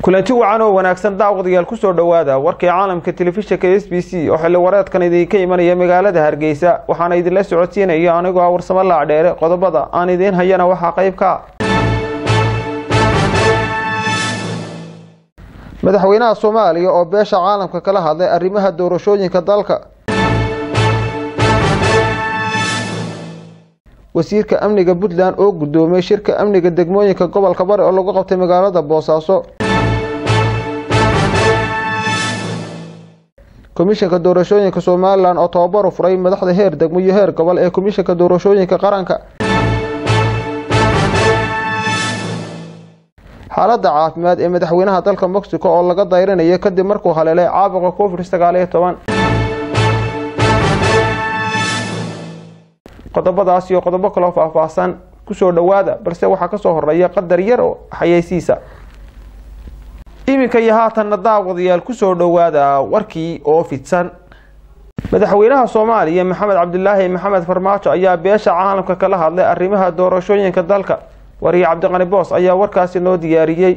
kulanti wacan oo wanaagsan daawadayaal kusoo dhowaada warkii caalamka telefishinka s b c oo xilli wareedkan idinka imanaya magaalada hargeysa waxaana idinla socodsiinaya anigoo ah warsamo laacdheere qodobada aan idiin hayana waxaa qayb ka madaxweynaha soomaaliya oo beesha caalamka kala hadlay arrimaha doorashooyinka dalka wasiirka amniga puntland oo guddoomiyey shirka amniga degmooyinka gobolka bari oo lagu qabtay magaalada boosaaso komishanka doorashooyinka somalilan oo tababar u furay madaxda heer degmo iyo heer gobol ee komishanka doorashooyinka qaranka xaaladda caafimaad ee madaxweynaha dalka mexico oo laga dayrinayo kadib markuu haleelay caabuqa covid sagaal iyo toban qodobadaas iyo qodobo kaloo faahfaahsan kusoo dhowaada balse waxaa kasoo horeeya qadar yar oo xayeysiisa iminka iyo haatanna daawadayaal kusoo dhowaada warkii oo fidsan madaxweynaha soomaaliya maxamed cabdilaahi maxamed farmaajo ayaa beesha caalamka kala hadlay arrimaha doorashooyinka dalka wariye cabdiqani boos ayaa warkaasi noo diyaariyey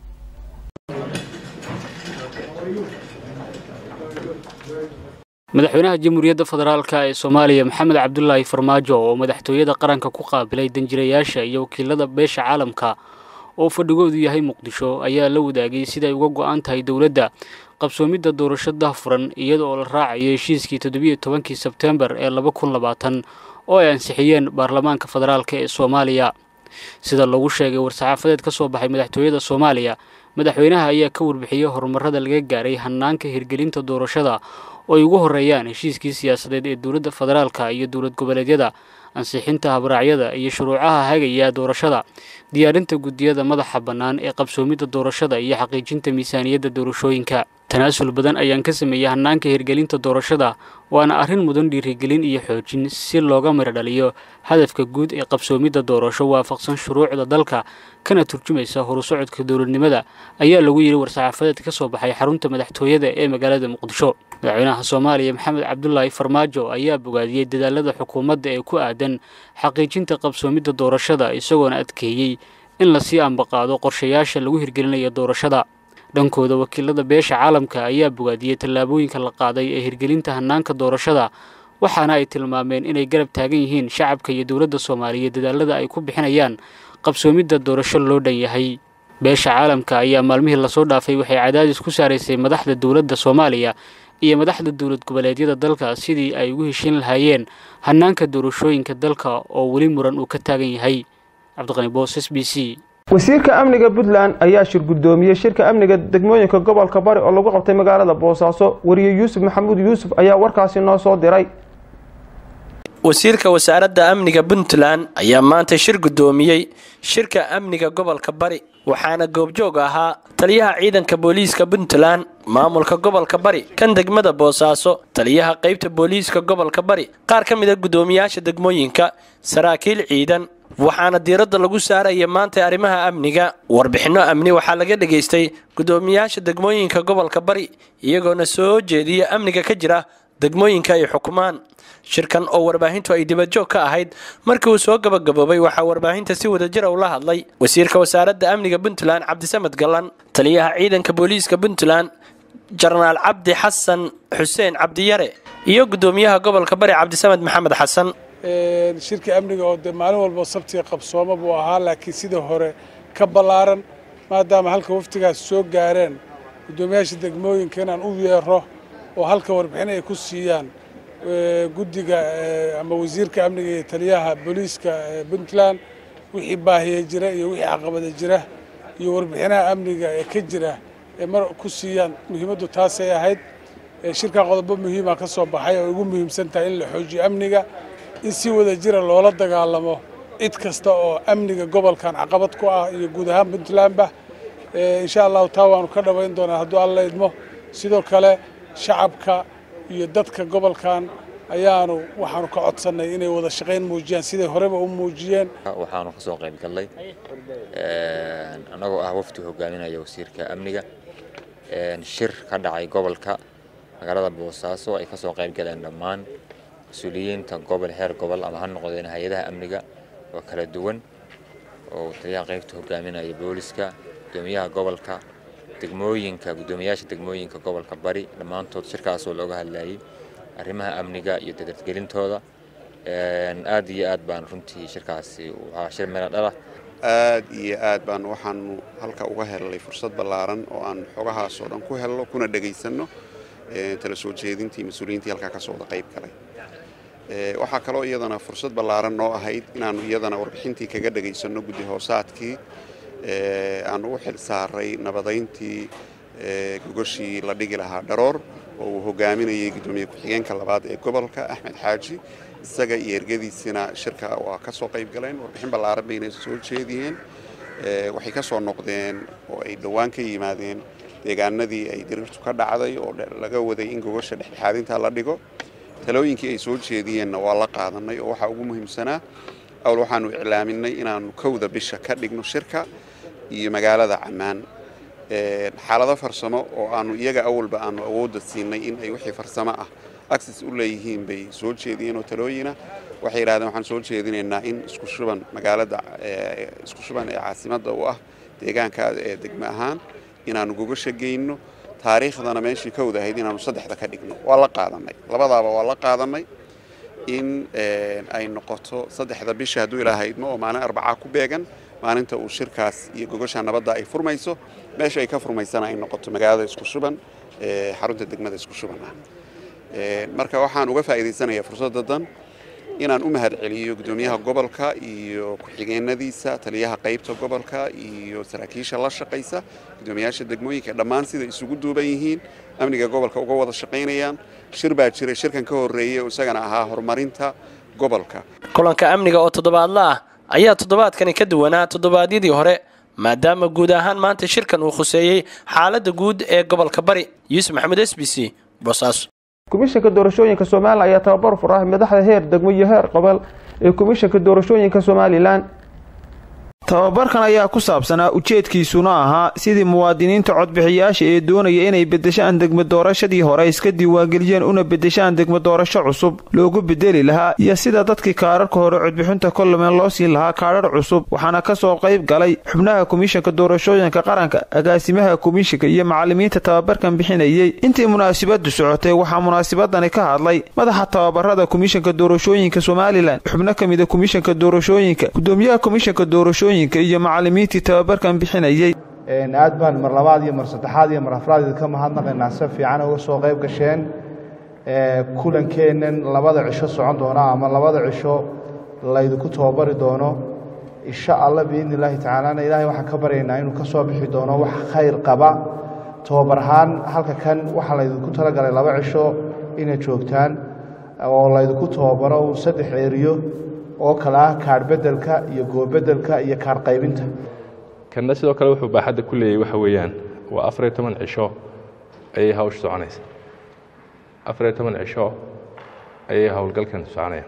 madaxweynaha jamhuuriyadda federaalk ee soomaaliya maxamed cabdulaahi farmaajo oo madaxtooyada qaranka ku qaabilay danjirayaasha iyo wakiilada beesha caalamka oo fadhigoodu yahay muqdisho ayaa la wadaagay siday uga go-an tahay dowladda qabsoomidda doorasho dahfuran iyada oo la raacayo heshiiskii toddobiyo tobankii sebtembar ee laba kun labaatan oo ay ansixiyeen baarlamaanka federaalk ee soomaaliya sida lagu sheegay war-saxaafadeed ka soo baxay madaxtooyada soomaaliya madaxweynaha ayaa ka warbixiyey horumarada laga gaaray hanaanka hirgelinta doorashada oo ay ugu horeeyaan heshiiskii siyaasadeed ee dowladda federaalka iyo dowlad goboleedyada ansixinta habraacyada iyo shuruucaha hagaya doorashada diyaarinta guddiyada madaxa bannaan ee qabsoomidda doorashada iyo xaqiijinta miisaaniyadda doorashooyinka tanaasul badan ayaan ka sameeyey hanaanka hirgelinta doorashada waana arrin mudan dhiirigelin iyo xoojin si looga miro dhaliyo hadafka guud ee qabsoomidda doorasho waafaqsan shuruucda dalka kana turjumaysa horusocodka dowladnimada ayaa lagu yidhi war-saxaafadeed ka soo baxay xarunta madaxtooyada ee magaalada muqdisho madaxweynaha soomaaliya maxamed cabdulaahi farmaajo ayaa bogaadiyey dadaalada xukuumadda ee ku aadan xaqiijinta qabsoomidda doorashada isagoona adkeeyey in lasii ambaqaado qorshayaasha lagu hirgelinayo doorashada dhankooda wakiilada beesha caalamka ayaa bogaadiyey tallaabooyinka la qaaday ee hirgelinta hanaanka doorashada waxaana ay tilmaameen inay garab taagan yihiin shacabka iyo dowladda soomaaliyeed dadaalada ay ku bixinayaan qabsoomidda doorasho loo dhan yahay beesha caalamka ayaa maalmihii lasoo dhaafay waxay cadaadis ku saaraysay madaxda dowladda soomaaliya iyo madaxda dowlad goboleedyada dalka sidii ay ugu heshin lahaayeen hanaanka doorashooyinka dalka oo weli muran uu ka taagan yahay cabdiqani boos s b c wasiirka amniga puntland ayaa shir guddoomiyey shirka amniga degmooyinka gobolka bari oo lagu qabtay magaalada boosaaso wariye yuusuf maxamuud yuusuf ayaa warkaasi noo soo diray wasiirka wasaaradda amniga puntland ayaa maanta shir guddoomiyey shirka amniga gobolka bari waxaana goobjoog ahaa taliyaha ciidanka booliiska puntland maamulka gobolka bari kan degmada boosaaso taliyaha qaybta booliiska gobolka bari qaar ka mida guddoomiyaasha degmooyinka saraakiil ciidan waxaana diiradda lagu saaraya maanta arrimaha amniga warbixinno amni waxaa laga dhegaystay guddoomiyaasha degmooyinka gobolka bari iyagoona soo jeediya amniga ka jira degmooyinka ay xukumaan shirkan oo warbaahintu ay dibadjoog ka ahayd markii uu soo gabagaboobay waxaa warbaahinta si wadajira ula hadlay wasiirka wasaaradda amniga puntland cabdisamed gallan taliyaha ciidanka booliiska puntland jenaraal cabdi xasan xuseen cabdiyare iyo guddoomiyaha gobolka bari cabdisamed maxamed xasan shirka amniga oo dee maalin walba sabtiga qabsooma buu ahaa laakiin sidii hore ka ballaaran maadaama halka waftigaas soo gaareen guddoomiyaasha degmooyinka inaan u yeero oo halka warbixin ay ku siiyaan guddiga ama wasiirka amniga iyo taliyaha booliiska puntland wixii baahiya jira iyo wixii caqabada jira iyo warbixinaha amniga ee ka jira ee mar ku siiyaan muhiimaddu taasay ahayd shirkan qodobo muhiima ka soo baxay oo ugu muhiimsan tahay in la xoojiyo amniga in si wada jira loola dagaalamo cid kasta oo amniga gobolkan caqabad ku ah iyo guud ahaan puntlandba insha allahu taa waanu ka dhabayn doonaa hadduu alla idmo sidoo kale shacabka iyo dadka gobolkan ayaanu waxaanu ka codsannay inay wada shaqayn muujiyaan siday horeba u muujiyeen waxaanu ka soo qayb gallay annagoo ah wafdi hogaaminaya wasiirka amniga shir ka dhacay gobolka magaalada boosaaso ay ka soo qayb galeen dhammaan mas-uuliyiinta gobol heer gobol ama ha noqdeen hay-adaha amniga oo kala duwan oo taliyaha qaybta hogaaminaya booliska gudoomiyaha gobolka degmooyinka guddoomiyaasha degmooyinka gobolka bari dhammaantood shirkaasoo looga hadlayay arrimaha amniga iyo dadargelintooda aad iyo aad baan runtii shirkaasi waxaa shir meelo dhala aad iyo aad baan waxaanu halka uga helnay fursad ballaaran oo aan xogahaasoo dhan ku helno kuna dhegaysanno tala soo jeedintii mas-uuliyiintii halkaa ka sooda qayb galay waxaa kaloo iyadana fursad ballaaran noo ahayd inaannu iyadana warbixintii kaga dhegaysanno guddi hoosaadkii aanu u xil saaray nabadayntii gogoshii la dhigi lahaa dharoor oo uu hogaaminayay guddoomiye ku-xigeenka labaad ee gobolka axmed xaaji isaga iyo ergadiisina shirka waa ka soo qayb galeen warbixin ballaaran bayna soo jeediyeen waxay ka soo noqdeen oo ay dhowaan ka yimaadeen deegaanadii ay diriirtu ka dhacday oo laga waday in gogosha dhexdhexaadinta la dhigo talooyinkii ay soo jeediyeenna waa la qaadanay oo waxaa ugu muhiimsanaa awl waxaanu iclaaminay inaannu kowda bisha ka dhigno shirka iyo magaalada cammaan xaalado farsamo oo aanu iyaga awalba aanu awoodda siinay in ay wixii farsamo ah access u leeyihiin bay soo jeediyeen oo talooyina waxay yidhahdeen waxaan soo jeedinaynaa in isku shuban magaalada isku shuban ee caasimadda u ah deegaanka ee degmo ahaan inaannu gogosha geyno taariikhdana meeshii kowda ahayd inaannu saddexda ka dhigno waa la qaadanay labadaaba waa la qaadanay in ay noqoto saddexda bisha hadduu ilaahaydmo oo maalin arbacaa ku beegan maalinta uu shirkaas iyo gogosha nabadda ay furmayso meesha ay ka furmaysana ay noqoto magaalada isku shuban xarunta degmada isku shuban ah marka waxaan uga faa'iidaysanayaa fursadda dan inaan u mahad celiyo guddoomiyaha gobolka iyo ku-xigeenadiisa taliyaha qaybta gobolka iyo saraakiisha la shaqaysa guddoomiyaasha degmooyinka dhammaan sida isugu duuban yihiin amniga gobolka uga wada shaqaynayaan shir baa jiray shirkan ka horreeyey oo isagana ahaa horumarinta gobolka kulanka amniga oo toddobaadla ah ayaa toddobaadkani ka duwanaa toddobaadyadii hore maadaama guud ahaan maanta shirkan uu khuseeyey xaaladda guud ee gobolka bari yuusuf maxamed s b c boosaaso komishanka doorashooyinka somalilan ayaa tababar furahay madaxda heer degmo iyo heer qobol ee komishanka doorashooyinka somalilan tababarkan ayaa ku saabsanaa ujeedkiisuna ahaa sidii muwaadiniinta codbixiyaasha ee doonaya inay bedeshaan degmo doorashadii hore iska diiwaangeliyeen una bedeshaan degmo doorasho cusub loogu bedeli lahaa iyo sida dadkii kaararka hore codbixinta kolomeen loo siin lahaa kaadhar cusub waxaana ka soo qayb galay xubnaha komishanka doorashooyinka qaranka agaasimaha komishanka iyo macalimiinta tababarkan bixinayey intii munaasabadu socotay waxaa munaasabadani ka hadlay madaxa tababarada komishanka doorashooyinka somalilan xubno ka mida komishanka doorashooyinka gudoomiyaha komishanka doorashooyinka iyo macalimiintii tababarkan bixinayey aad baan mar labaad iyo mar saddexaad iyo mar afraad ka mahadnaqaynaa si fiican uga soo qayb gasheen kulankeennan labada cisho socon doona ama labada cisho laydinku tababari doono insha allah biidni illaahi tacaalana ilaahay waxaan ka baryaynaa inuu ka soo bixi doono wax khayr qaba tababar ahaan halka kan waxaa laydinku talagalay laba cisho inaad joogtaan oo laydinku tababaro uu saddex eeriyo oo kale ah kaadh beddelka iyo goobedelka iyo kaadh qaybinta kanna sidoo kale wuxuu baaxadda ku leeyahy waxa weeyaan waa afar iyo toban cisho ayay hawsha soconaysa afar iyo toban cisho ayay howlgalkan soconayaan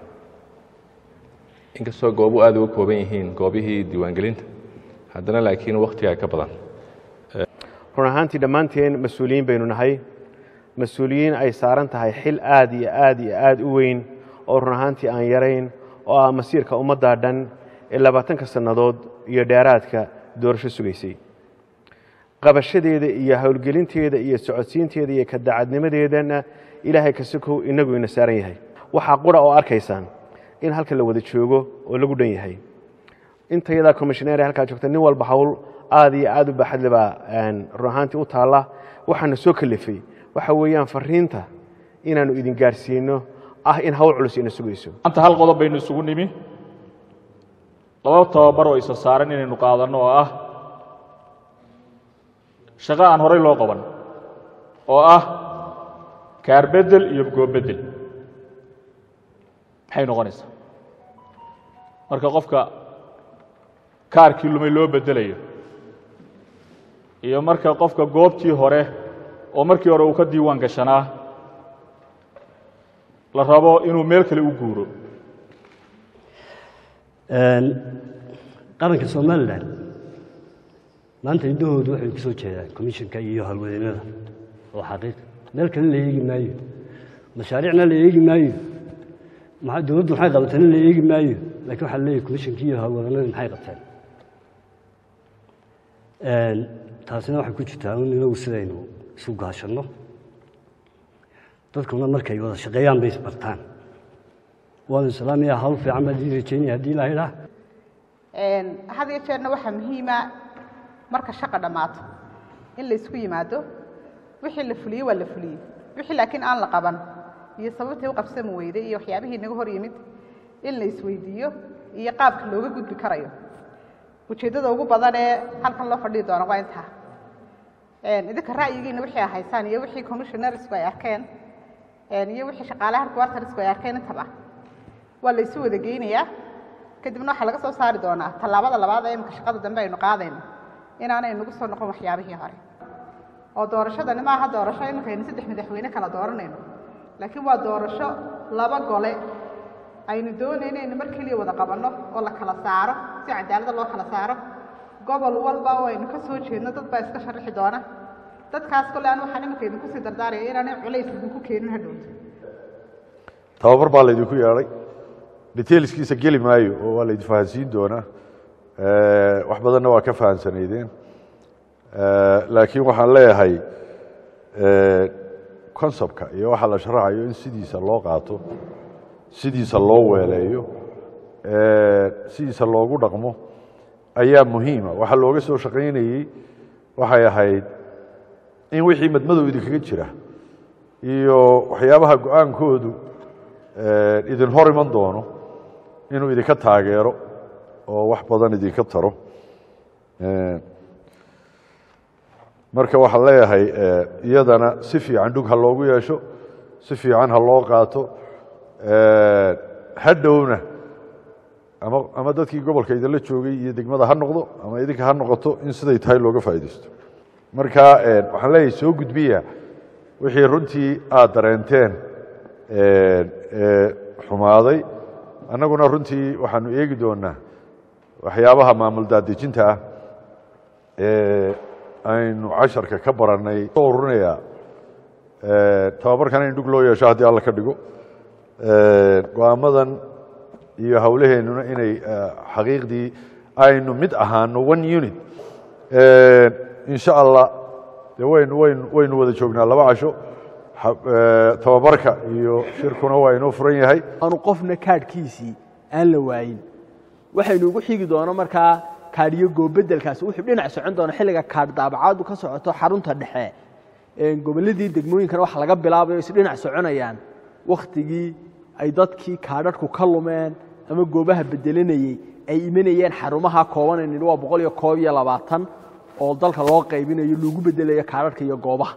inkastoo goobu aad uga kooban yihiin goobihii diiwaangelinta haddana laakiin wakhtigaa ka badan run ahaantii dhammaanteen mas-uuliyiin baynu nahay mas-uuliyiin ay saaran tahay xil aad iyo aad iyo aad u weyn oo run ahaantii aan yarayn oo ah masiirka ummaddaa dhan ee labaatanka sannadood iyo dheeraadka doorasho sugaysay qabashadeeda iyo howlgelinteeda iyo socodsiinteeda iyo kadacadnimadeedana ilaahay kasikow inagu ina saaran yahay waxaa qura oo arkaysaan in halka la wada joogo oo lagu dhan yahay intayadaa commissioneer halkaa joogta nin walba hawl aad iyo aad u baaxadle baa run ahaantii u taalla waxaana soo kalifay waxa weeyaan fariinta inaannu idin gaarsiino ah in hawl culus ina sugayso maanta hal qodob baynu isugu nimi laba tababar oo isa saaran inaynu qaadanno oo ah shaqo aan horay loo qaban oo ah kaarbedel iyo goobeddel maxay noqonaysaa marka qofka kaarkii lumay loo beddelayo iyo marka qofka goobtii hore oo markii hore uu ka diiwaan gashanaa la rabo inuu meel kale u guuro qaranka somalilan maanta indahoodu waxay ku soo jeedaan commissionka iyo howlwadeennada oo xaqiiq meel kale la eegi maayo mashaariicna la eegi maayo dowladdu maxay qabatana la eegi maayo laakiin waxaa leeyahy commissionka iyo howlwadeennada maxay qabteen taasina waxay ku jirtaa in inagu sidaynu isu gaashanno dadkuna markay wada shaqeeyaan bay isbartaan waanu islaamiya hawl fiican baan idin rajeynaya haddii ilaahay idhaa had iyo jeerna waxaa muhiima marka shaqa dhammaato in la isku yimaado wixii la fuliyey waa la fuliyey wixii laakiin aan la qaban iyo sababtii u qabsami weyday iyo waxyaabihii naga hor yimid in la isweydiiyo iyo qaabka looga gudbi karayo ujeeddada ugu badan ee halkan loo fadhihi doono waa intaa idinka ra'yigiina wixii haysaan iyo wixii commissionersku ay arkeen iyo wixii shaqaalaha quartersku ay arkeen intaba waa la isu wada geynayaa kadibna waxaa laga soo saari doonaa tallaabada labaad ee imika shaqada dambe aynu qaadayno inaanay nagu soo noqon waxyaabihii hore oo doorashadani maaha doorasho iminkaynu saddex madaxweyne kala dooranayno laakiin waa doorasho laba gole aynu doonayno inaynu mar keliya wada qabanno oo la kala saaro si cadaalada loo kala saaro gobol walba oo aynu ka soo jeedno dad baa iska sharixi doona dadkaas kole aan waxaan iminka idinku sii dardaaraya inaanay culays idinku keenin hadhowto tababar baa laydinku yeedhay detailskiisa geli maayo oo waa laydin fahansiin doonaa wax badanna waa ka fahansanaydeen laakiin waxaan leeyahay conceptka iyo waxa la sharaxayo in sidiisa loo qaato sidiisa loo weeleeyo sidiisa loogu dhaqmo ayaa muhiima waxa looga soo shaqaynayey waxay ahayd in wixii madmadow idinkaga jira iyo waxyaabaha go-aankoodu idin hor iman doono inuu idinka taageero oo wax badan idinka taro marka waxaan leeyahay iyadana si fiican dhug ha loogu yeesho si fiican ha loo qaato hadhowna ama ama dadkii gobolka idinla joogay iyo degmada ha noqdo ama idinka ha noqoto in siday tahay looga faa'iidaysto marka waxaan leeyahay soo gudbiya wixii runtii aad dareenteen xumaaday annaguna runtii waxaanu eegi doonaa waxyaabaha maamul daadejinta ah ee aynu casharka ka barannay soo ururinayaa tababarkan in dhug loo yeesho haddii alla ka dhigo go-aamadan iyo howlaheennuna inay xaqiiqdii aynu mid ahaano one unit insha allah de waynu waynu waynu wada joognaa laba casho tababarka iyo shirkuna waa inoo furan yahay aanu qofna kaadhkiisii aan la waayin waxaynu ugu xigi doono markaa kaadhiyo goobedelkaasi wuxuu dhinac socon doona xilliga kaadh daabacaadu ka socoto xarunta dhexe gobolladii degmooyinkana waxa laga bilaabayo is dhinac soconayaan wakhtigii ay dadkii kaadhadhku ka lumeen ama goobaha bedelanayey ay imanayeen xarumaha koobanaynin waa boqol iyo koob iyo labaatan oo dalka loo qaybinayo lagu bedelayo kaadhadhka iyo goobaha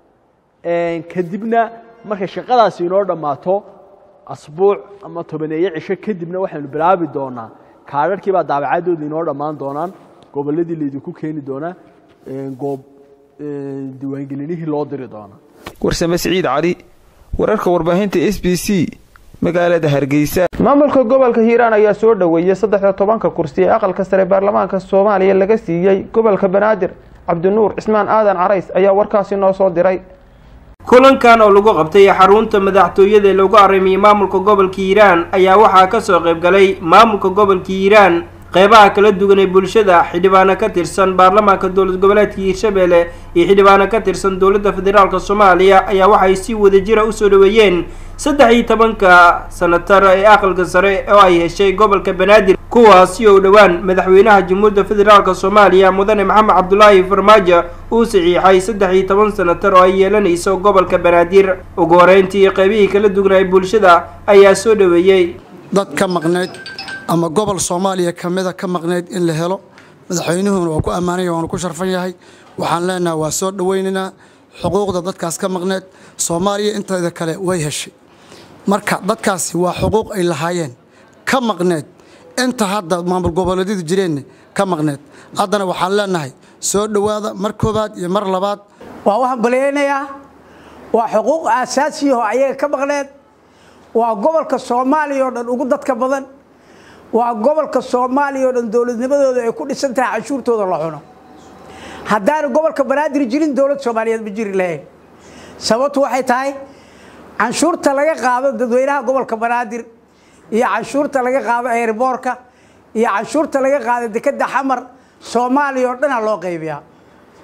kadibna markay shaqadaasi inoo dhammaato asbuuc ama tobaneeyo cisho kadibna waxaynu bilaabi doonaa kaadhadhkii baa daabacadooda inoo dhammaan doonaan gobolladii laydinku keeni doonaa goob diiwaangelinihii loo diri doonaa warsame siciid cali wararka warbaahinta s b c magaalada hargeysa maamulka gobolka hiiraan ayaa soo dhoweeyey saddexda tobanka kursi ee aqalka sare baarlamaanka soomaaliya laga siiyey gobolka banaadir cabdinuur cismaan aadan carays ayaa warkaasi noo soo diray kulankan oo lagu qabtay xarunta madaxtooyada ee lagu arrimiyey maamulka gobolka hiiraan ayaa waxaa kasoo qayb galay maamulka gobolka hiiraan qeybaha kala duwan ee bulshada xildhibaano ka tirsan baarlamaanka dowlad goboleedka hiirshabelle iyo xildhibaano ka tirsan dowladda federaalk soomaaliya ayaa waxay si wadajira usoo dhaweeyeen saddex iyo tobanka sanatar ee aqalka sare oo ay heshay gobolka banaadir kuwaasi oo dhowaan madaxweynaha jamhuuriyadda federaalk soomaaliya mudane maxamed cabdulaahi farmaajo uu saxiixay saddex iyo toban sanatar oo ay yeelanayso gobolka banaadir ugu horeyntii qeybihii kala duwanaa bulshada ayaa soo dhaweeyey dad ka maqnayd ama gobol soomaaliya ka mida ka maqnayd in la helo madaxweynuhuna waa ku ammaanaya waanu ku sharfan yahay waxaan leenaha waa soo dhowaynaynaa xuquuqda dadkaas ka maqneed soomaaliya inteeda kale way heshay marka dadkaasi waa xuquuq ay lahaayeen ka maqneed inta hadda maamul goboleedyadu jireenna ka maqneed haddana waxaan leenahay soo dhowaada mar koobaad iyo mar labaad waa waxaan balyaynayaa waa xuquuq aasaasiyaho ayaga ka maqneed waa gobolka soomaaliya oo dhan ugu dadka badan waa gobolka soomaaliya oo dhan dowladnimadooda ay ku dhisan tahay canshuurtooda la cuno haddaanu gobolka banaadir jirin dowlad soomaaliyeed ma jiri lahayn sababtu waxay tahay canshuurta laga qaado dadweynaha gobolka banaadir iyo canshuurta laga qaado eeriboorka iyo canshuurta laga qaado dekeda xamar soomaaliya oo dhanaa loo qaybiyaa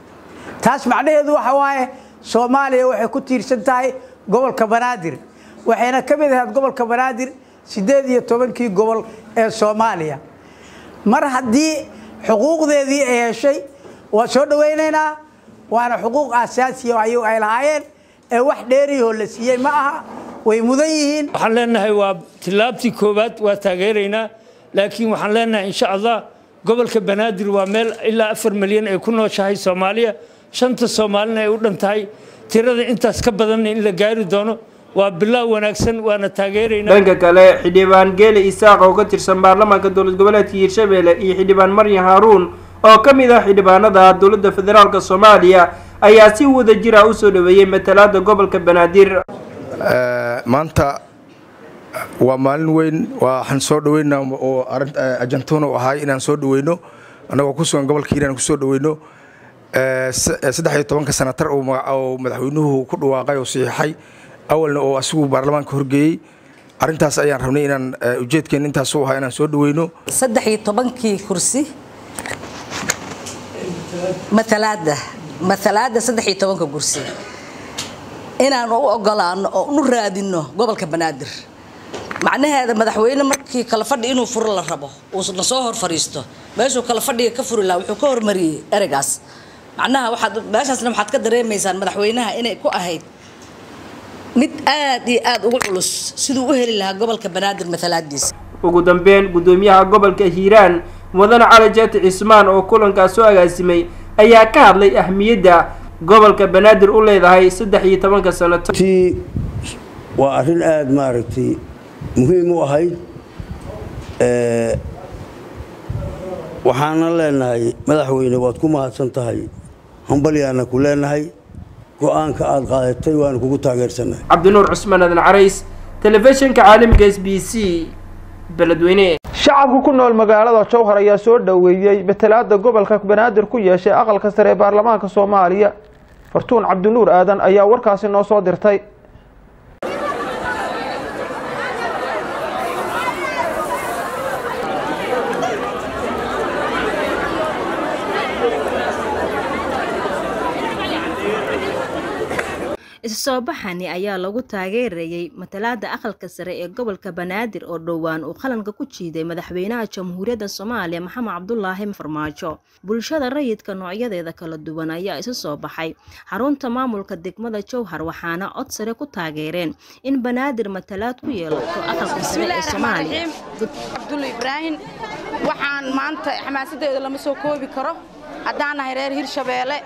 taas macnaheedu waxa waaye soomaaliya waxay ku tiirsan tahay gobolka banaadir waxayna ka mid ahayd gobolka banaadir siddeed iyo tobankii gobol ee soomaaliya mar haddii xuquuqdeedii ay heshay waa soo dhowaynaynaa waana xuquuq asaasiya ayagu ay lahaayeen ee wax dheeriyahoo la siiyey ma aha way mudan yihiin waxaan leenahay waa tillaabtii koowaad waa taageeraynaa laakiin waxaan leenahay insha allah gobolka banaadir waa meel ilaa afar milyan ay ku nooshahay soomaaliya shanta soomaalina ay u dhan tahay tirada intaas ka badanna in la gaari doono waa bilaaw wanaagsan waana taageeraynaa dhanka kale xildhibaan geele isaaq oo ka tirsan baarlamaanka dowlad goboleedka hiirshabelle iyo xildhibaan maryan haaruun oo ka mid ah xildhibaanada dowladda federaalk soomaaliya ayaa si wada jira u soo dhaweeyey matalaada gobolka banaadir maanta waa maalin weyn waxaan soo dhaweynaa oo ajantuna u ahay inaan soo dhaweyno annagoo ku sugan gobolka hiiraan ku soo dhaweyno saddex iyo tobanka sanatar oo madaxweynuhu ku dhawaaqay oo saxiixay awalna oo asigu baarlamaanka horgeeyey arrintaas ayaan rabnay inaan ujeedkeen intaas u ahaa inaan soo dhaweyno saddex iyo tobankii kursi matalaada matalaada saddex iyo tobanka kursi inaan u ogolaano oo unu raadino gobolka banaadir macnaheeda madaxweyne markii kala fadhi inuu furo la rabo uuna soo hor fadhiisto meeshuu kala fadhiga ka furi lahaa wuxuu ka hormariyey ereygaas macnaha waxaad meeshaasna waxaad ka dareemaysaan madaxweynaha inay ku ahayd mid aad iyo aad ugu culus siduu u heli lahaa gobolka banaadir matalaadiisa ugu dambeyn gudoomiyaha gobolka hiiraan mudane cali jaati cismaan oo kulankaas soo agaasimay ayaa ka hadlay ahmiyadda gobolka banaadir u leedahay saddex iyo tobanka sanato ti waa arrin aada maaragtay muhiim u ahayd waxaana leenahay madaxweyne waad ku mahadsan tahay hambalyaana ku leenahay go-aanka aada qaadatay waanu kugu taageersannahay cabdinuur cusmaan adan carays telefishinka caalamiga s b c beledweyne shacabka ku nool magaalada jowhar ayaa soo dhoweeyey matalaada gobolka banaadir ku yeeshay aqalka sare ee baarlamaanka soomaaliya fartuun cabdinuur aadan ayaa warkaasi noo soo dirtay isu soo baxani ayaa lagu taageerayey matalaada aqalka sare ee gobolka banaadir oo dhowaan uu qalanka ku jiiday madaxweynaha jamhuuriyadda soomaaliya maxamed cabdulaahi farmaajo bulshada rayidka noocyadeeda kala duwan ayaa isu soo baxay xarunta maamulka degmada jowhar waxaana cod sare ku taageereen in banaadir matalaad ku yeelato aqalka sare ee soomaaliya cabdulla ibraahim waxaan maanta xamaasadeeda lama soo koobi karo haddaan nahay reer hirshabeelle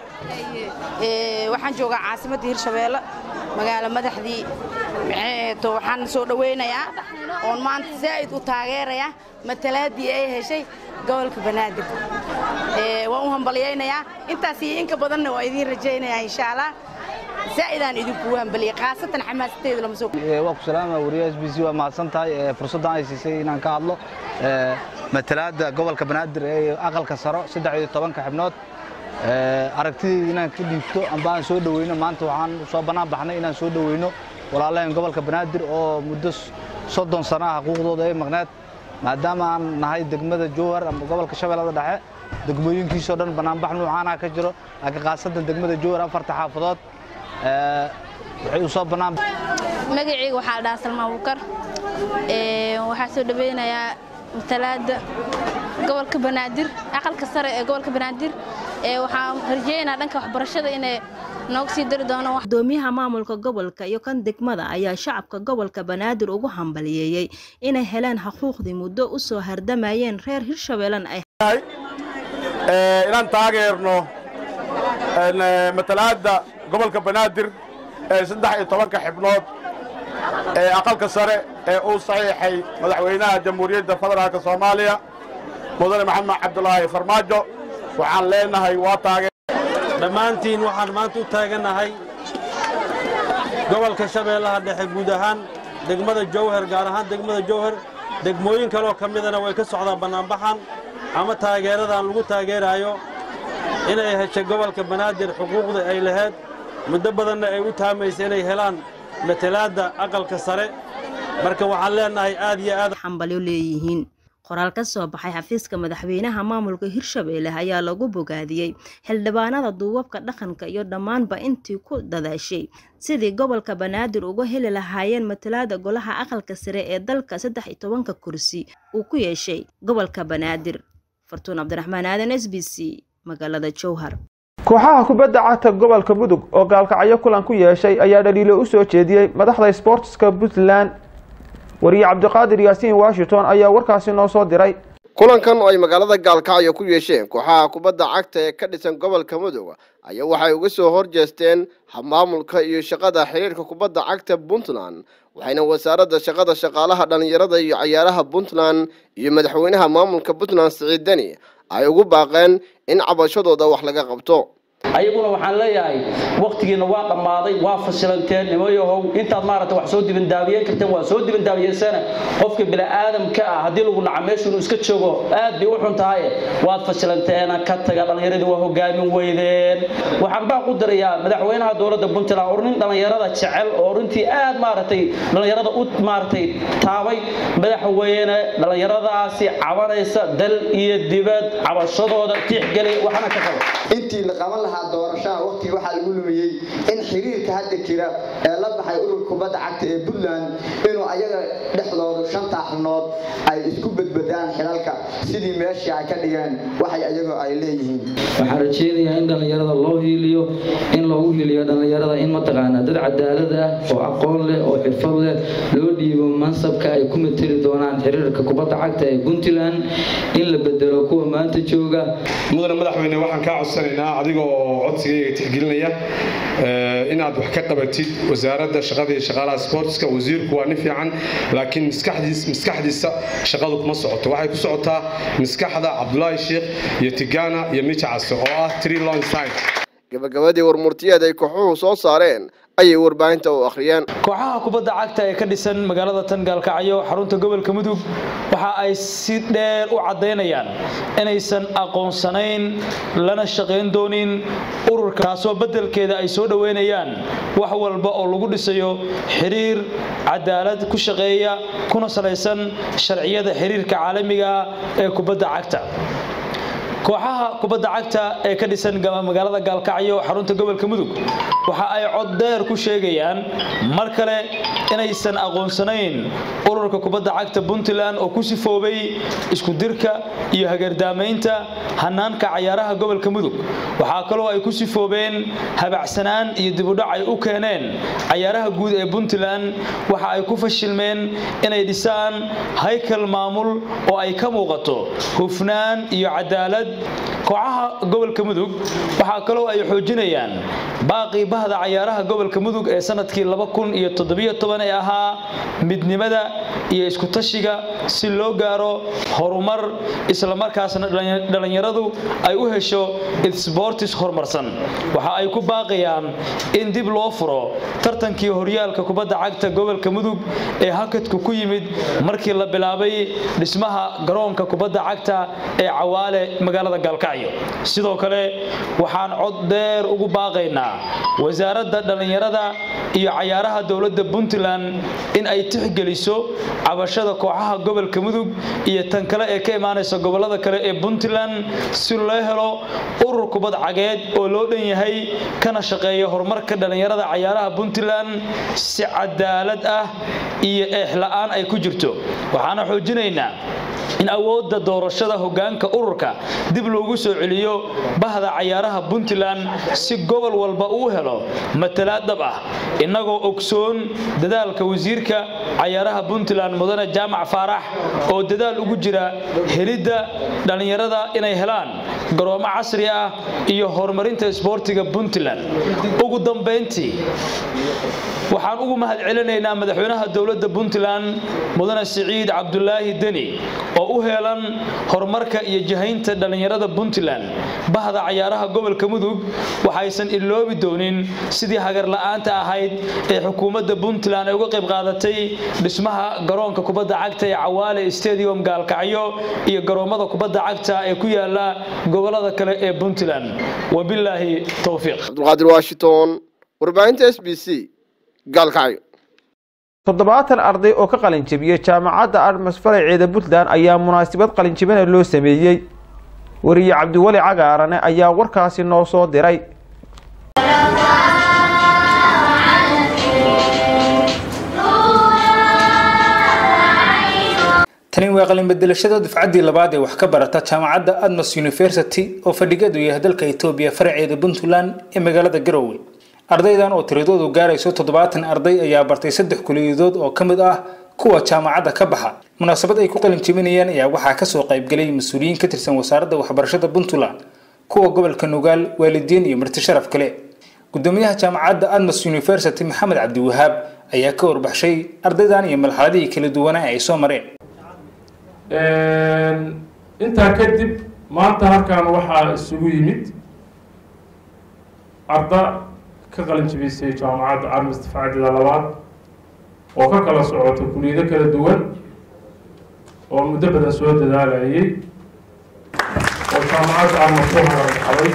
waxaan joogaa caasimadda hirshabeelle magaalo madaxdii to waxaan soo dhowaynayaa oon maanta zaa'id u taageerayaa matalaadii ay heshay gobolka banaadir waan u hambalyaynayaa intaas iyo inka badanna waa idiin rajaynayaa insha allah zaa'idaan idinku hambaliyay khaasatan xamaasadeeda lama soo waa ku salaama wariyaha s b c waa mahadsan tahay fursaddan ay siisay inaan ka hadlo matalaadda gobolka banaadir ee aqalka saro saddex iyo tobanka xibnood aragtidayda inaan ka dhiibto amba aan soo dhoweyno maanta waxaan soo bannaan baxnay inaan soo dhoweyno walaalaheen gobolka banaadir oo muddo soddon sana ah xuquuqdooda ay maqneed maadaama aan nahay degmada jowhar ama gobolka shabeellada dhexe degmooyinkiisoo dhan bannaanbax nuucaanaha ka jiro laakiin khaasatan degmada jowhar afarta xaafadood waxay u soo bannaan magacayga waxaa la dhahaa salmaan bukar waxaa soo dhaweynayaa matalaada gobolka banaadir aqalka sare ee gobolka banaadir waxaan rajeynayaa dhanka waxbarashada inay nooga sii dari doonaan gudoomiyaha maamulka gobolka iyo kan degmada ayaa shacabka gobolka banaadir ugu hambaliyeeyey inay heleen xuquuqdii muddo u soo hardamayeen reer hirshabeellen ay inaan taageerno matalaada gobolka banaadir ee saddex iyo tobanka xibnood ee aqalka sare ee uu saxiixay madaxweynaha jamhuuriyadda federaalka soomaaliya mudane maxamed cabdulaahi farmaajo waxaan leenahay waa taagee dhammaantiin waxaan maanta u taagannahay gobolka shabeellaha dhexe guud ahaan degmada jowhar gaar ahaan degmada jowhar degmooyin kaleoo ka midana way ka socdaan bannaanbaxan ama taageeradan lagu taageeraayo inay heshay gobolka banaadir xuquuqda ay lahayd muddo badanna ay u taamaysa inay helaan matalaadda aqalka sare marka waxaan leenahay aad iyo aad xambalyo leeyihiin qoraal ka soo baxay xafiiska madaxweynaha maamulka hirshabeelle ayaa lagu bogaadiyey xildhibaanada duubabka dhaqanka iyo dhammaanba intii ku dadaashay sidii gobolka banaadir uga heli lahaayeen matalaada golaha aqalka sare ee dalka saddex iyo tobanka kursi uu ku yeeshay gobolka banaadir fartuun cabdiraxmaan aadan s b c magaalada jowhar kooxaha kubadda cagta gobolka mudug oo gaalkacyo kulan ku yeeshay ayaa dhaliilo u soo jeediyey madaxda sboortiska puntland wariye cabdiqaadir yaasiin washington ayaa warkaasi noo soo diray kulankan oo ay magaalada gaalkacyo ku yeesheen kooxaha kubadda cagta ee ka dhisan gobolka mudug ayaa waxay uga soo horjeesteen habmaamulka iyo shaqada xiriirka kubadda cagta puntland waxayna wasaaradda shaqada shaqaalaha dhallinyarada iyo cayaaraha puntland iyo madaxweynaha maamulka puntland siciid deni ay ugu baaqeen in cabashadooda wax laga qabto ayaguna waxaan leeyahay waktigiina waa dhammaaday waa fasilanteen nimayahow intaad maaragta wax soo dibandaabiyen karteen waa soo dibandaabiyeysana qofka bini'aadamka ah haddii lagu naca meeshu inuu iska joogo aad bay u xun tahay waad fasilanteena ka taga dhallinyaradii waa hogaamin weydeen waxaan baan ku dirayaa madaxweynaha dowladda puntland oo nin dhallinyarada jecel oo runtii aad maaragtay dhallinyarada u maaragtay taabay madaxweyne dhallinyaradaasi cabanaysa dal iyo dibad cabashadooda tixgeli waxna ka qabo intii la qaban lahaa doorashaha waqtiga waxaa lagu lumiyey in xiriirka hadda jira ee la baxay ururka kubadda cagta ee puntland inuu ayaga dhexdoodu shanta xubnood ay isku bedbedaan xilalka sidii meeshii ay ka dhigeen waxay ayagoo ay leeyihiin waxaan rajeynayaa in dhallinyarada loo hiiliyo in loogu hiiliyo dhallinyarada in mataqaanaa dad cadaalad ah oo aqoon leh oo xirfad leh loo dhiibo mansabka ay ku mateli doonaan xiriirka kubadda cagta ee puntland in la bedelo kuwa maanta jooga mudane madaxweyne waxaan kaa codsanaynaa adiga oo codsigayga tixgelinaya inaad wax ka qabatid wasaaradda shaqada iyo shaqaalaha sportska wasiirku waa nin fiican laakiin maskaxdiis maskaxdiisa shaqadu kuma socoto waxay ku socotaa maskaxda cabdulaahi sheekh iyo tigana iyo mijacase oo ah tree long side gabagabadii warmurtiyeed ay kooxuhu soo saareen ayay warbaahinta u akhriyeen kooxaha kubadda cagta ee ka dhisan magaalada tan gaalkacyo xarunta gobolka mudug waxa ay si dheer u caddaynayaan inaysan aqoonsanayn lana shaqayn doonin ururka taasoo beddelkeeda ay soo dhoweynayaan wax walba oo lagu dhisayo xiriir cadaalad ku shaqeeya kuna salaysan sharciyada xiriirka caalamiga ee kubadda cagta kooxaha kubadda cagta ee ka dhisan magaalada gaalkacyo xarunta gobolka mudug waxa ay cod dheer ku sheegayaan mar kale inaysan aqoonsanayn ururka kubadda cagta puntland oo ku sifoobay isku dirka iyo hagardaamaynta hanaanka cayaaraha gobolka mudug waxaa kaloo ay ku sifoobeen habacsanaan iyo dibudhac ay u keeneen cayaaraha guud ee puntland waxa ay ku fashilmeen inay dhisaan haykal maamul oo ay ka muuqato hufnaan iyo cadaalad kooxaha gobolka mudug waxaa kaloo ay xoojinayaan baaqii bahda cayaaraha gobolka mudug ee sanadkii ee ahaa midnimada iyo iskutashiga si loo gaaro horumar islamarkaasna dhallinyaradu ay u hesho sbortis horumarsan waxa ay ku baaqayaan in dib loo furo tartankii horyaalka kubadda cagta gobolka mudug ee hakadku ku yimid markii la bilaabay dhismaha garoonka kubadda cagta ee cawaale magaalada gaalkacyo sidoo kale waxaan cod dheer ugu baaqaynaa wasaaradda dhallinyarada iyo cayaaraha dowladda puntland in ay tixgeliso cabashada kooxaha gobolka mudug iyo tan kale ee ka imaanaysa gobolada kale ee puntland si loo helo urur kubad cageed oo loo dhan yahay kana shaqeeya horumarka dhallinyarada cayaaraha puntland si cadaalad ah iyo eexla'aan ay ku jirto waxaana xoojinaynaa in awoodda doorashada hoggaanka ururka dib loogu soo celiyo bahda cayaaraha puntland si gobol walba uu helo matalaad dhab ah innagoo ogsoon dadaalka wasiirka cayaaraha puntland mudane jaamac faarax oo dadaal ugu jira helidda dhallinyarada inay helaan garoomo casri ah iyo horumarinta isboortiga puntland ugu dambayntii waxaan ugu mahad celinaynaa madaxweynaha dowladda puntland mudane siciid cabdulaahi deni oo u heelan horumarka iyo jahaynta dhallinyarada puntland bahda cayaaraha gobolka mudug waxaysan iloobi doonin sidii hagarla'aanta ahayd ee xukuumadda puntland ay uga qayb qaadatay dhismaha garoonka kubadda cagta ee cawaale stadium gaalkacyo iyo garoommada kubadda cagta ee ku yaala gobolada kale ee puntland wabilaahi towfiiq cabdulqaadir washington warbaahinta s b c gaalkacyo toddobaatan arday oo ka qalinjabiyey jaamacadda armas faraceeda puntland ayaa munaasabad qalinjabina loo sameeyey wariye cabdiweli cagaarane ayaa warkaasi noo soo diray tani waa qalinbedelashada dufcaddii labaad ee wax ka barata jaamacadda admas university oo fadhigeedu yahay dalka etoobiya faraceeda puntland ee magaalada garowe ardaydan oo tiradoodu gaarayso toddobaatan arday ayaa bartay saddex kuliyadood oo ka mid ah kuwa jaamacadda ka baxa munaasabad ay ku qalin jebinayaan ayaa waxaa kasoo qaybgalay mas-uuliyiin ka tirsan wasaaradda waxbarashada puntland kuwa gobolka nugaal waalidiin iyo marti sharaf kale gudoomiyaha jaamacadda admas university maxamed cabdiwahaab ayaa ka warbaxshay ardaydan iyo malxaladihii kala duwanaa ay soo mareen intaa kadib maanta halkan waxaa isugu yimid arda ka qalin jebisay jaamacadda armis difaacadeeda labaad oo ka kala socota kuliyado kala duwan oo muddo badan soo dadaalayay oo jaamacadda armas ku hagarbaxday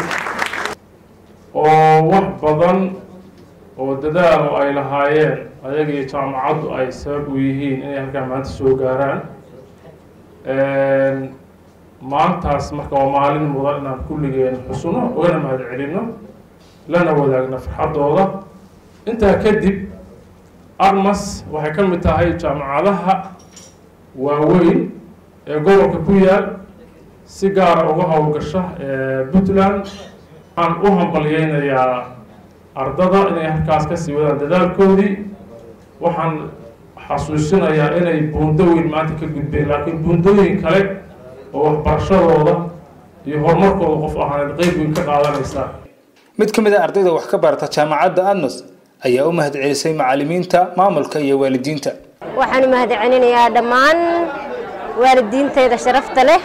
oo wax badan oo dadaal oo ay lahaayeen ayaga iyo jaamacaddu ay sabab u yihiin inay halkaan maanta soo gaaraan maantaas marka waa maalin mudan inaan kulligeen xusno ugana mahad celino lana wadaagno farxaddooda intaa kadib armas waxay ka mid tahay jaamacadaha waaweyn ee gobolka ku yaal si gaara uga howlgasha puntland waxaan u hambalyeynayaa ardada inay halkaas kasii wadaan dadaalkoodii waxaan xasuusinayaa inay buundo weyn maanta ka gudbeen laakiin buundooyin kale oo waxbarashadooda iyo horumarkooda qof ahaaneed qeyb weyn ka qaadanaysaa mid ka mid a ardayda wax ka barata jaamacadda adnos ayaa u mahad celisay macalimiinta maamulka iyo waalidiinta waxaan u mahad celinayaa dhammaan waalidiintayda sharafta leh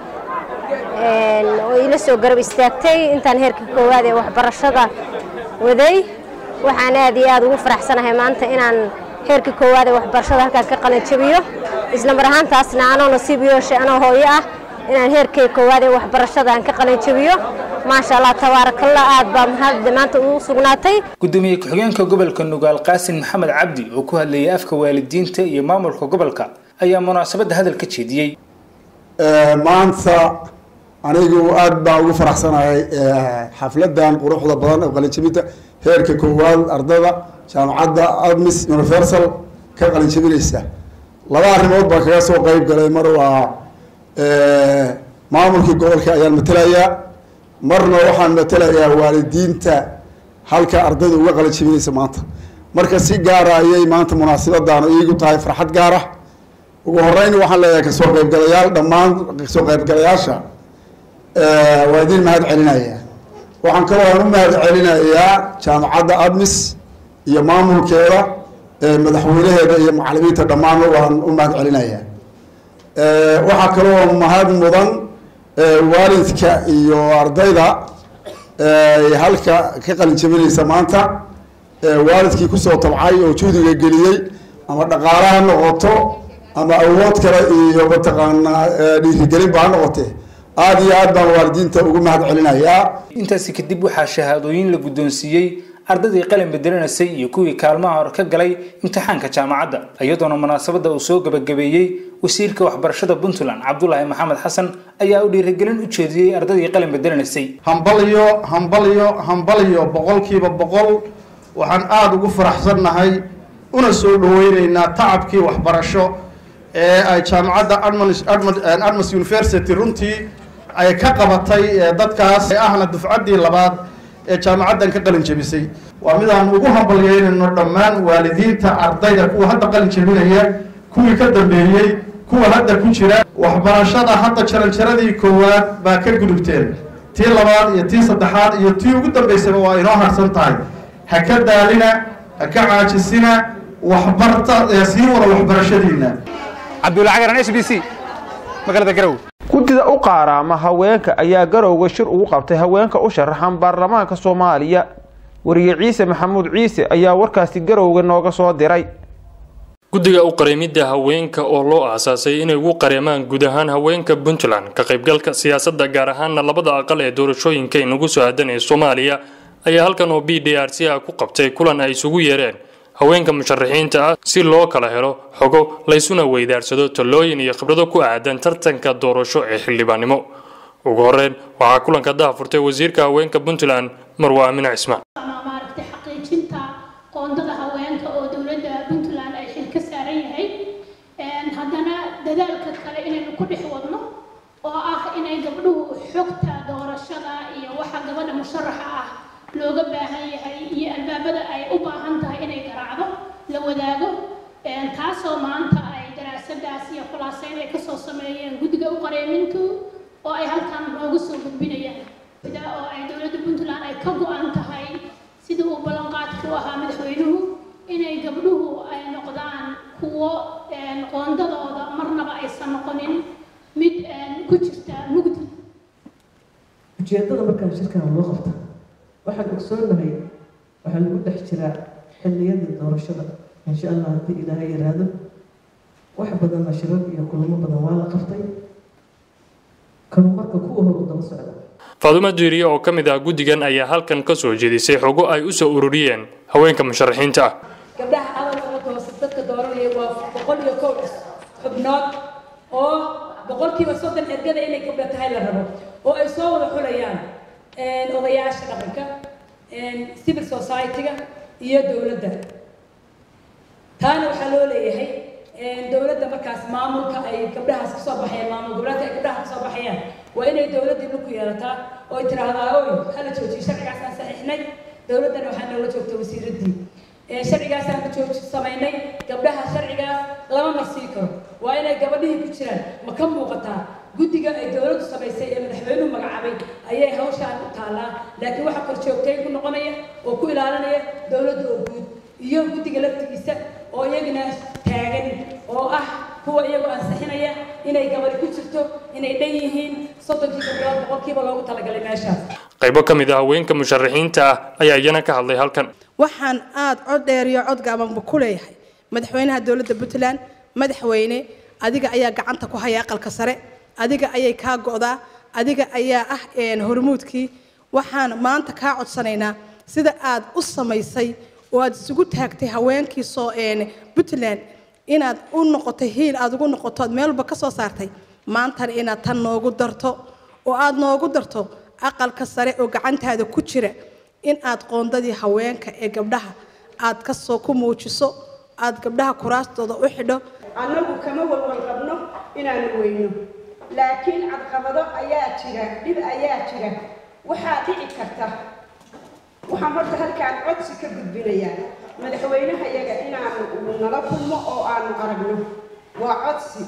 oo ila soo garab istaagtay intaan heerka koowaad ee waxbarashada waday waxaan aad iyo aad ugu faraxsanahay maanta inaan heerka koowaad ee waxbarashada halkaan ka qalin jabiyo isla mar ahaantaasna anoo nasiib yeeshay anoo hooyo ah inaan heerkay koowaad ee waxbarashada aan ka qalin jabiyo maasha allah tabaarakallah aad baa mahad maanta ugu sugnaatay gudoomiye ku-xigeenka gobolka nugaal qaasin maxamed cabdi oo ku hadlayay afka waalidiinta iyo maamulka gobolka ayaa munaasabadda hadal ka jeediyey maanta anigu aad baan ugu faraxsanahay xafladan quruxda badan oo qalinjabinta heerka koowaad ardada jaamacadda admis universal ka qalinjabinaysa laba arrimood baan kaga soo qeyb galay mar waa maamulkii gobolka ayaan matelayaa marna waxaan matelayaa waalidiinta halka ardayda uga qalinjabinaysa maanta marka si gaara ayay maanta munaasibadan iigu tahay farxad gaara ugu horeyn waxaan leeyahay kasoo qeybgalayaal dhammaan kasoo qeybgalayaasha waa idin mahad celinaya waxaan kaloo aan u mahad celinayaa jaamacadda admis iyo maamulkeeda madaxweynaheeda iyo macalimiinta dhammaan waan u mahad celinaya waxaa kaloo mahad mudan waalidka iyo ardayda halka ka qalin jabinaysa maanta waalidkii kusoo tabcay oo juhdiga geliyey ama dhaqaale ha noqoto ama awood kale iyo mataqaanaa dhiirigelinba ha noqotee aada iyo aad baan waalidiinta ugu mahad celinayaa intaasi kadib waxaa shahaadooyin la guddoonsiiyey ardaydii qalin bedelanaysay iyo kuwii kaalmaha hore ka galay imtixaanka jaamacadda iyadoona munaasabadda uu soo gabagabeeyey wasiirka waxbarashada puntland cabdulaahi maxamed xasan ayaa u dhiirigelin u jeediyey ardaydii qalin bedelanaysay hambalyo hambalyo hambalyo boqolkiiba boqol waxaan aada ugu faraxsannahay una soo dhaweyneynaa tacabkii waxbarasho ee ay jaamacadda admas university runtii ay ka qabatay dadkaas ee ahna dufcaddii labaad ee jaamacaddan ka qalin jebisay waa midaan ugu hambalyeynayno dhammaan waalidiinta ardayda kuwa hadda qalin jebinaya kuwii ka dambeeyey kuwa hadda ku jira waxbarashada hadda jaranjaradii koowaad baa ka gudubteen tii labaad iyo tii saddexaad iyo tii ugu dambaysaba waa inoo harsan tahay ha ka daalina ha ka caajisina waxbarta sii wada waxbarashadiina cabdulcagaran s b c magaalada garow guddida u qaaraama haweenka ayaa garowga shir ugu qabtay haweenka u sharaxan baarlamaanka soomaaliya wariye ciise maxamuud ciise ayaa warkaasi garowga nooga soo diray guddiga u qareemidda haweenka oo loo aasaasay inay ugu qareemaan guud ahaan haweenka puntland ka qaybgalka siyaasadda gaar ahaana labada aqal ee doorashooyinka inagu soo aadan ee soomaaliya ayaa halkan oo b d r c a ku qabtay kulan ay isugu yeereen haweenka musharaxiinta ah si loo kala helo xogo laysuna weydaarsado talooyin iyo khibrado ku aadan tartanka doorasho ee xildhibaannimo ugu horreyn waxaa kulanka dahafurtay wasiirka haweenka puntland marwa aamine cismaan maaragtay xaqiijinta qoondada haweenka oo dowladda puntland ay xil ka saaran yahay haddana dadaalka kale inaynu ku dhex wadno oo ah inay gabdhuhu xogta doorashada iyo waxa gabadha musharaxa ah looga baahan yahay iyo albaabada ay u baahan tahay inay garaacdo la wadaago taasoo maanta ay daraasadaas iyo khulaaseyn ay kasoo sameeyeen guddiga u qareemintu oo ay halkan noogu soo gudbinayaan sida oo ay dowladda puntland ay ka go-an tahay sida uu ballanqaadku ahaa madaxweynuhu inay gabdhuhu ay noqdaan kuwo qoondadooda marnaba aysan noqonin mid ku jirta mugdi ujeeddada markaan shirkan loo qabta waxaan ogsoonahay waxaa lagu dhex jiraa xilliyadii doorashada insha allah haddii ilaahay yaraado wax badanna shirar iyo kulamo badan waa la qabtay kanu marka kuwa hor u daba socda faadumo diiriye oo ka mid ah guddigan ayaa halkan ka soo jeedisay xogo ay u soo ururiyeen haweenka musharaxiinta ah gabdhaha adalka hoose dadka dooranaya waa boqol iyo kow xubnood oo boqolkiiba soddon ergada inay gabdha tahay la rabo oo ay soo wada xulayaan odayaasha dhaqanka civil society-ga iyo dowladda taana waxaa loo leeyahay dowladda markaas maamulka ay gabdhahaas kasoo baxayaan maamul goboleedka ay gabdhaha kasoo baxayaan waa inay dowladdii dhulku yeelataa oo ay tiraahdaa oy hala joojiyo sharcigaasaan saxiixnay dowladdana waxaa noola joogta wasiiraddii sharcigaasaan ku jooji samaynay gabdhaha sharcigaas lama marsii karo waa inay gabadhihii ku jiraan ma ka muuqataa guddiga ay dowladdu samaysay ee madaxweynuhu magacaabay ayay hawshaan u taallaa laakiin waxaa kor joogtayn ku noqonaya oo ku ilaalinaya dowladda oo guud iyo guddiga laftigiisa oo iyagana taagan oo ah kuwa iyagoo ansixinaya inay gabadhi ku jirto inay dhan yihiin soddonkii gabdhood boqolkiiba loogu talagalay meeshaas qaybo ka mid ah haweenka musharaxiinta ah ayaa iyana ka hadlay halkan waxaan aada cod dheer iyo cod gaabanba ku leeyahay madaxweynaha dowladda puntland madaxweyne adiga ayaa gacanta ku haya aqalka sare adiga ayay kaa go'daa adiga ayaa ah hormuudkii waxaan maanta kaa codsanaynaa sida aad u samaysay oo aad isugu taagtay haweenkii soo puntland inaad u noqotay hiil aad ugu noqoto aad meel walba ka soo saartay maantana inaad tan noogu darto oo aad noogu darto aqalka sare oo gacantaada ku jira in aad qoondadii haweenka ee gabdhaha aad kasoo ku muujiso aad gabdhaha kuraastooda u xidho annagu kama walwal qabno inaanu weyno laakiin cadqabado ayaa jira dhib ayaa jira waxaa dhici karta waxaan horta halkaan codsi ka gudbinayaa madaxweynaha yaga inaanu nala kulmo oo aanu aragno waa codsi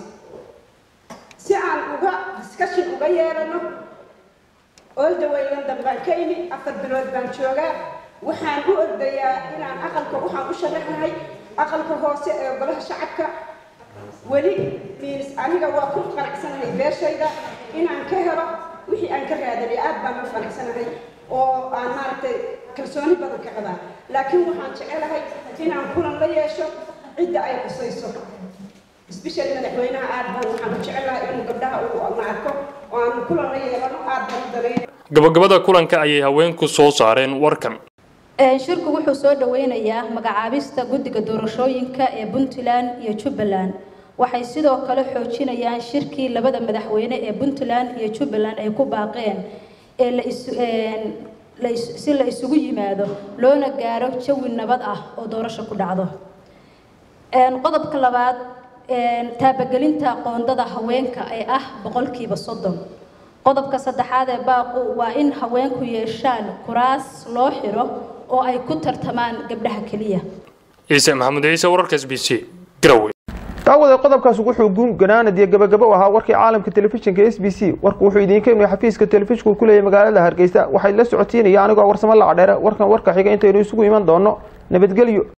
si aan uga discussion uga yeelano oldaweylan dambaan ka imi afar bilood baan joogaa waxaan u ordayaa inaan aqalka waxaan u sharaxnahay aqalka hoose ee golaha shacabka weli miins aniga waa ku qanacsanahay beeshayda inaan ka helo wixii aan ka raadanay aad baan u qanacsanahay oo aan maaragtay kalsooni badan ka qabaa laakiin waxaan jecelahay inaan kulan la yeesho cidda ay qusayso especially madaxweynaha aad baan waxaan ku jecelahay inuu gabdhaha uu ma arko oo aan kulan la yeelano aad baan u dalaynay gabagabada kulanka ayay haweenku soo saareen warkan shirku wuxuu soo dhaweynayaa magacaabista guddiga doorashooyinka ee puntland iyo jubbaland waxay sidoo kale xoojinayaan shirkii labada madaxweyne ee puntland iyo jubbaland ay ku baaqeen ee la is la is si la isugu yimaado loona gaaro jawi nabad ah oo doorasho ku dhacdo qodobka labaad taabagelinta qoondada haweenka ee ah boqolkiiba soddon qodobka saddexaad ee baaqu waa in haweenku yeeshaan kuraas loo xiro oo ay ku tartamaan gabdhaha keliya ciise maxamuud ciise wararka s b c garowe daawada qodobkaas wuxuu guun ganaanad iyo gabagabo u ahaa warkii caalamka telefishinka s b c warku wuxuu idiinka imay xafiiska telefishinku ku leeyahay magaalada hargeysa waxay la socotiinaya anigoo warsamo lacadheere warkan warka xiga intaynu isugu iman doono nabadgelyo